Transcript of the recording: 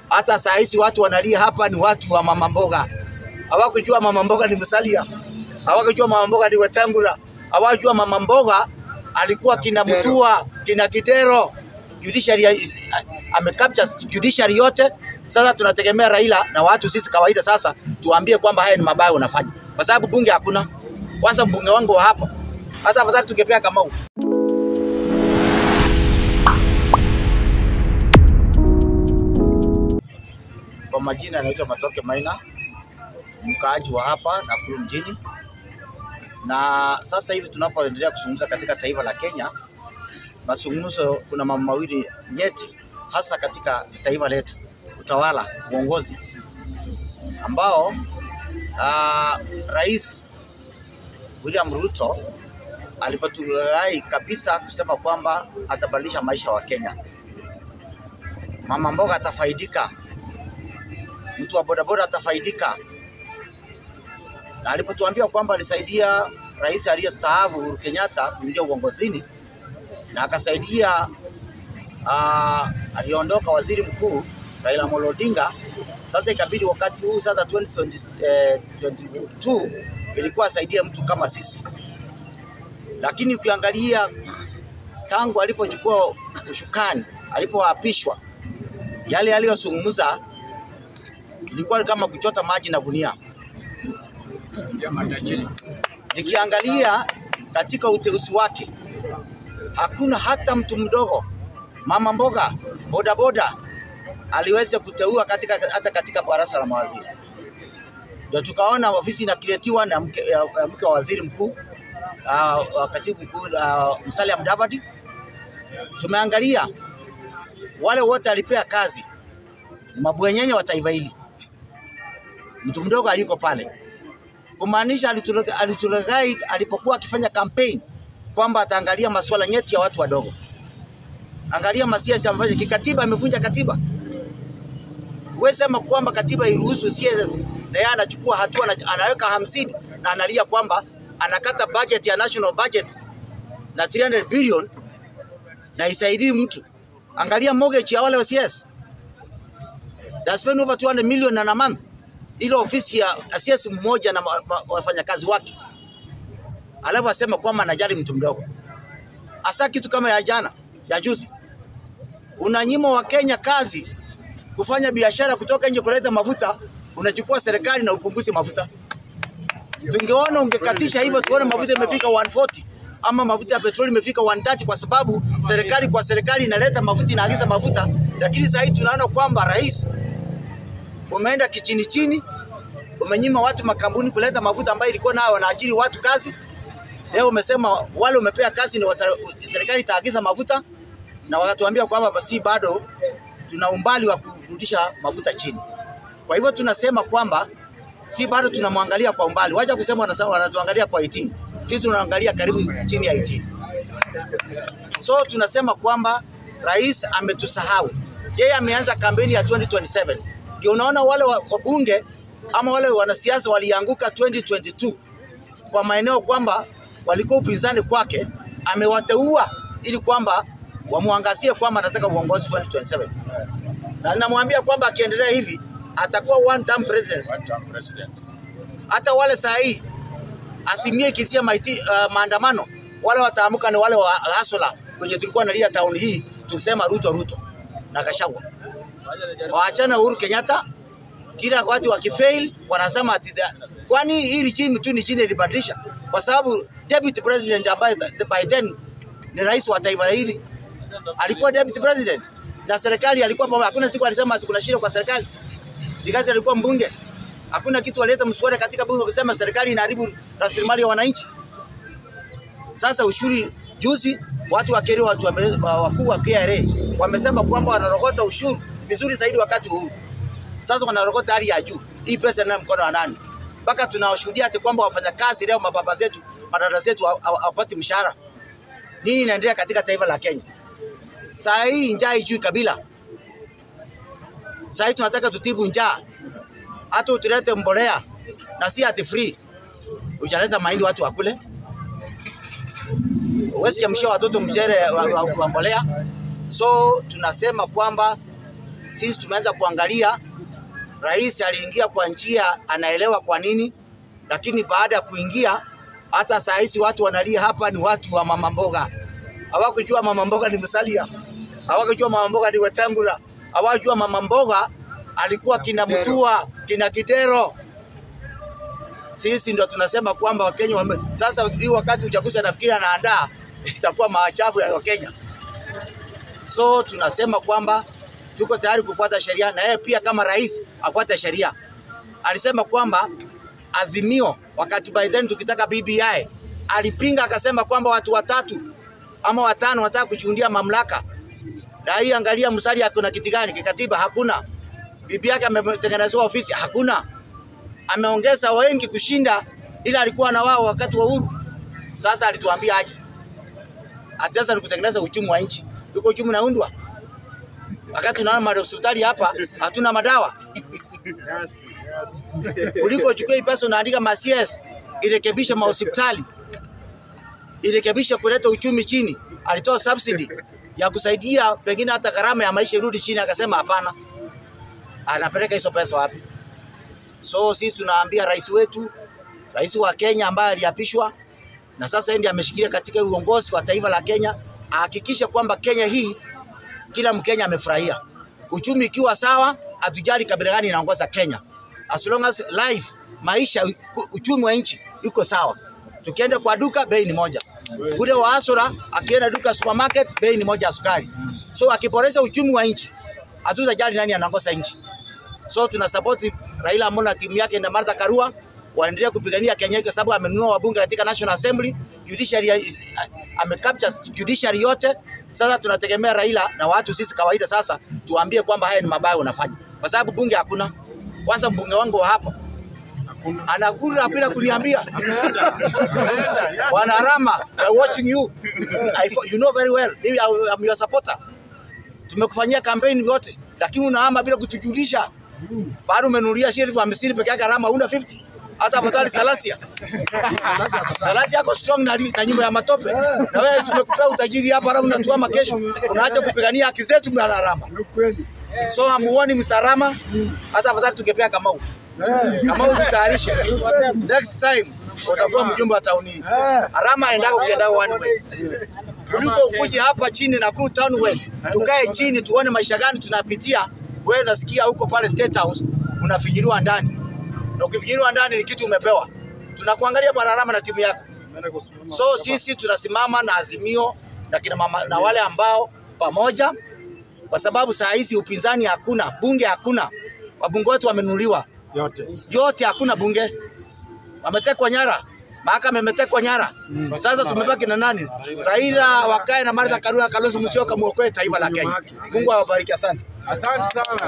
Hata saa hizi watu wanalia hapa ni watu wa mama mboga, hawakujua mama mboga ni Musalia, hawakujua mama mboga ni Wetangula, hawakujua mama mboga alikuwa kina Mutua, kina Kidero. Judiciary is- amecapture judiciary yote. Sasa tunategemea Raila na watu sisi kawaida sasa tuambie kwamba haya ni mabaya unafanya, kwa sababu bunge hakuna. Kwanza mbunge wangu wa hapa, hata afadhali tungepea Kamau. Kwa majina anaitwa Matoke Maina, mkaaji wa hapa Nakuru mjini, na sasa hivi tunapoendelea kuzungumza katika taifa la Kenya, mazungumzo, kuna mambo mawili nyeti, hasa katika taifa letu, utawala, uongozi ambao ah, Rais William Ruto alipotulai kabisa kusema kwamba atabadilisha maisha wa Kenya, mama mboga atafaidika, mtu wa bodaboda atafaidika, na alipotuambia kwamba alisaidia rais aliyestaafu Uhuru Kenyatta kuingia uongozini na akasaidia uh, aliondoka waziri mkuu Raila Amolo Odinga. Sasa ikabidi wakati huu sasa 2022 ilikuwa asaidie mtu kama sisi, lakini ukiangalia tangu alipochukua ushukani, alipoapishwa, yale aliyozungumza ilikuwa kama kuchota maji na gunia. Nikiangalia katika uteuzi wake hakuna hata mtu mdogo, mama mboga, bodaboda aliweza kuteua katika, hata katika baraza la mawaziri. Ndio tukaona ofisi inakiretiwa na mke, ya, ya mke wa waziri mkuu uh, katibu mkuu uh, Musalia Mudavadi. Tumeangalia wale wote alipea kazi ni mabwenyenye wa taifa hili, mtu mdogo hayuko pale, kumaanisha alitule- alitulaghai alipokuwa akifanya campaign kwamba ataangalia masuala nyeti ya watu wadogo. Angalia masiasa amefanya kikatiba, amevunja katiba. Huwezi sema kwamba katiba iruhusu CS na yeye anachukua hatua na anaweka hamsini na analia kwamba anakata budget ya national budget na 300 billion na isaidii mtu. Angalia mortgage ya wale wa CS. They spend over 200 million in a month. Ile ofisi ya ya CS mmoja na ma- ma- wafanyakazi wake, alafu asema kwamba anajali mtu mdogo. Hasa kitu kama ya jana ya juzi, unanyima wa Kenya kazi kufanya biashara kutoka nje kuleta mafuta, unachukua serikali na upunguzi mafuta. Tungeona ungekatisha hivyo, tuone mafuta imefika 140 ama mafuta ya petroli imefika 130, kwa sababu serikali kwa serikali inaleta mafuta, inaagiza mafuta. Lakini sasa hivi tunaona kwamba rais umeenda kichini chini, umenyima watu makampuni kuleta mafuta ambayo ilikuwa nayo wanaajiri watu kazi. Leo umesema wale umepea kazi ni wata, serikali itaagiza mafuta, na wakatuambia kwamba basi bado tuna umbali wa kurudisha mafuta chini. Kwa hivyo tunasema kwamba si bado tunamwangalia kwa umbali, wacha kusema wanasema wanatuangalia kwa 18, sisi tunaangalia karibu chini ya 18. So tunasema kwamba rais ametusahau, yeye ameanza kampeni ya 2027. Ndio unaona wale wa- wabunge ama wale wanasiasa walianguka 2022 kwa maeneo kwamba walikuwa upinzani kwake, amewateua ili kwamba wamwangazie kwamba anataka uongozi 2027 na namwambia kwamba akiendelea hivi atakuwa one term president. Hata wale saa hii asimie ikitia maiti, uh, maandamano wale wataamuka ni wale wa hasola kwenye tulikuwa nalia town hii tukisema Ruto Ruto na Gachagua, waachana Uhuru Kenyatta. Kila wakati wakifail wanasema ati da- kwani hii regime tu ni jina ilibadilisha, kwa sababu deputy president ambaye by then ni rais wa taifa hili alikuwa deputy president na serikali alikuwa pamoja. Hakuna siku alisema ati kuna shida kwa serikali, wakati alikuwa mbunge. Hakuna kitu alileta mswada katika bunge kusema serikali inaharibu rasilimali ya wananchi. Sasa ushuru juzi, watu wa KRA, watu wame- wa- wakuu wa KRA wamesema kwamba wanarokota ushuru vizuri zaidi wakati huu. Sasa wanarokota hali ya juu. Hii pesa ina mkono wa nani? Mpaka tunawashuhudia ati kwamba wafanyakazi leo, mababa zetu, madada zetu haw- haw- hawapati mshahara. Nini inaendelea katika taifa la Kenya? Saa hii njaa ijui kabila. Saa hii tunataka tutibu njaa, hata utulete mbolea na si ati free. Ujaleta mahindi watu wakule, huwezi chamshia watoto mchere wa, wa, wa mbolea. So tunasema kwamba sisi tumeanza kuangalia. Rais aliingia kwa njia anaelewa kwa nini, lakini baada ya kuingia, hata saa hizi watu wanalia hapa ni watu wa mama mboga. Hawakujua mama mboga ni Musalia, hawakujua mama mboga ni Wetangula, hawakujua mama mboga alikuwa kina Mutua, kina Kidero. Sisi ndo tunasema kwamba Wakenya wame... Sasa hii wakati uchaguzi anafikiri anaandaa itakuwa maajabu ya Wakenya. So tunasema kwamba tuko tayari kufuata sheria na yeye pia kama rais afuate sheria. Alisema kwamba Azimio wakati by then tukitaka BBI alipinga akasema kwamba watu watatu ama watano wanataka kujiundia mamlaka. Na hii angalia Musalia ako na kiti gani kikatiba? Hakuna. Bibi yake ametengenezewa ofisi? Hakuna. Ameongeza wengi kushinda ila alikuwa na wao wakati wa uhuru. Sasa alituambia aje, ati sasa ni kutengeneza uchumi wa nchi. Yuko uchumi unaundwa wakati tunaona mahospitali hapa hatuna madawa kuliko uchukue hii pesa unaandika ma CS irekebishe mahospitali irekebishe kuleta uchumi chini. Alitoa subsidy ya kusaidia pengine hata gharama ya maisha irudi chini, akasema hapana. Anapeleka hizo pesa wapi? So sisi tunaambia rais wetu, rais wa Kenya ambaye aliapishwa na sasa ndiye ameshikilia katika uongozi wa taifa la Kenya, ahakikishe kwamba Kenya hii kila Mkenya amefurahia. Uchumi ikiwa sawa, hatujali kabila gani inaongoza Kenya. As long as life, maisha, uchumi wa nchi iko sawa. Tukienda kwa duka bei ni moja. Ule wa Asura akienda duka supermarket bei ni moja ya sukari. So akiboresha uchumi wa nchi, hatutajali nani anaongoza nchi. So tuna support Raila Amolo na timu yake na Martha Karua waendelee kupigania Kenya hii kwa sababu amenunua wabunge katika National Assembly, judiciary amecapture judiciary yote. Sasa tunategemea Raila na watu sisi kawaida sasa tuambie kwamba haya ni mabaya unafanya, kwa sababu bunge hakuna. Kwanza mbunge wangu wa hapa anakula bila kuniambia. Bwana Rama, I'm watching you. I, you know very well. Mimi I'm your supporter. Tumekufanyia kampeni yote, lakini unahama bila kutujulisha. Bado umenunulia sheriff hamsini peke yake, Rama una 50 hata afadhali Salasia. Salasia yako strong na, na nyumba ya matope, na wewe tumekupea utajiri hapa, halafu unatuama kesho, unaacha kupigania haki zetu na Rama. So hamuoni msarama, hata afadhali tungepea Kamau. Kamau jitayarishe, next time utakuwa mjumbe wa tauni hii. Rama aendako ukienda one way kuliko ukuje hapa chini Nakuru Town West, tukae chini tuone maisha gani tunapitia. Wewe nasikia huko pale State House unafinyiliwa ndani, na ukifinyiliwa ndani ni kitu umepewa. Tunakuangalia Bwana Rama na timu yako. So sisi tunasimama na Azimio na kina mama na wale ambao pamoja, kwa sababu saa hizi upinzani hakuna, bunge hakuna, wabunge wetu wamenuliwa yote yote, hakuna bunge, wametekwa nyara mahakama imetekwa nyara. Sasa tumebaki na nani? Raila wakae na Martha Karua, Kalonzo Musyoka, muokoe taifa la Kenya. Mungu awabariki, asante. asante sana